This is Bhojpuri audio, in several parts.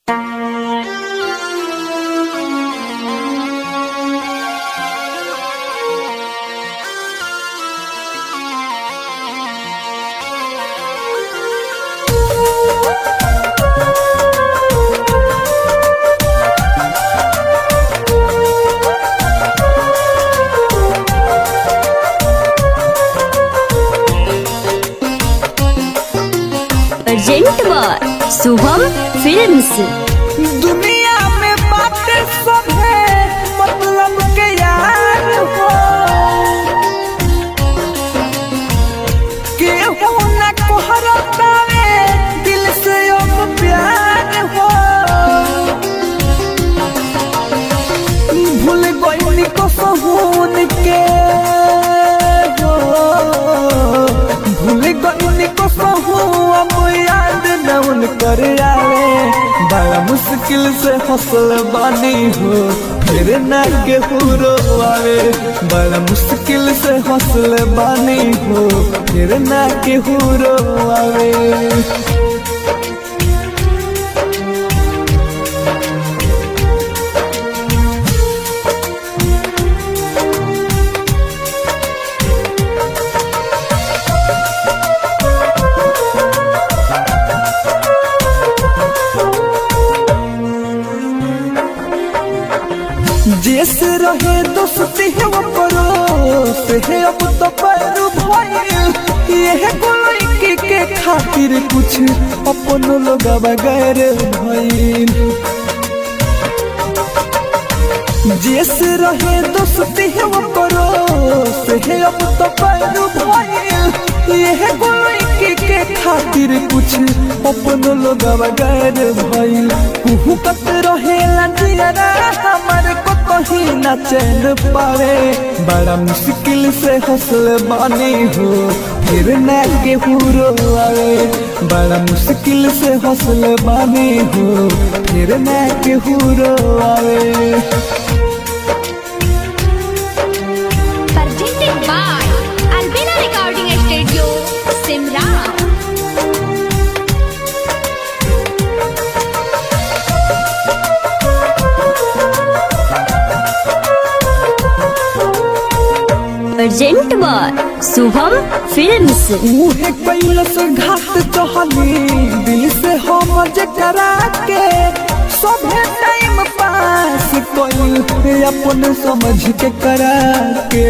अर्जेंट बार शुभम फिल्म्स दुनिया में बातें सब है मतलब के यार हो केहू न कोहरतावे दिल से अब प्यार हो भूल गई को सहून के हो भूल गई को सहू अब याद न उन कर आवे बड़ा मुश्किल से हौसल बानी हो फिर न केहू आवे बड़ा मुश्किल से हौसल बानी हो फिर न केहू आवे जैसे रहे दोस्ती है वो परोस है अब तो पैरू भइल ये गोलई के खातिर कुछ अपन लोग बगैर भइल जैसे रहे दोस्ती है वो परोस है अब तो पैरू भइल ये गोलई के खातिर कुछ अपन लोग बगैर भइल कुहू कत रहे लंजियरा हमारे को कहीं न चैन पावे बड़ा मुश्किल से हौसल बानी हो फिर न के हुरो आवे बड़ा मुश्किल से हौसल बानी हो फिर न के हुरो आवे presented by Albina Recording Studio, Simran. अर्जेंट बार शुभम फिल्म्स मुहे कैलस घाट चहली दिल से हम जकरा के सभे टाइम पास कोई अपन समझ के करा के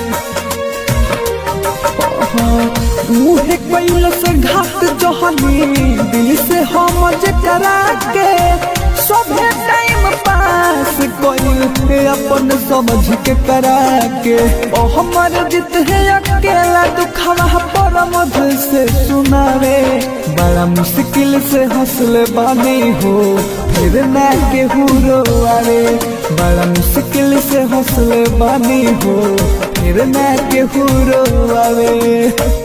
मुहे कैलस घाट चहली दिल से हम जकरा के सभे टाइम पास कोई अपन समझ के करा के ओ हमर जित है अकेला दुखवा पर मधु से सुनावे बड़ा मुश्किल से हौसले बानी हो फिर न के हुरो आवे बड़ा मुश्किल से हौसले बानी हो फिर न के हुरो आवे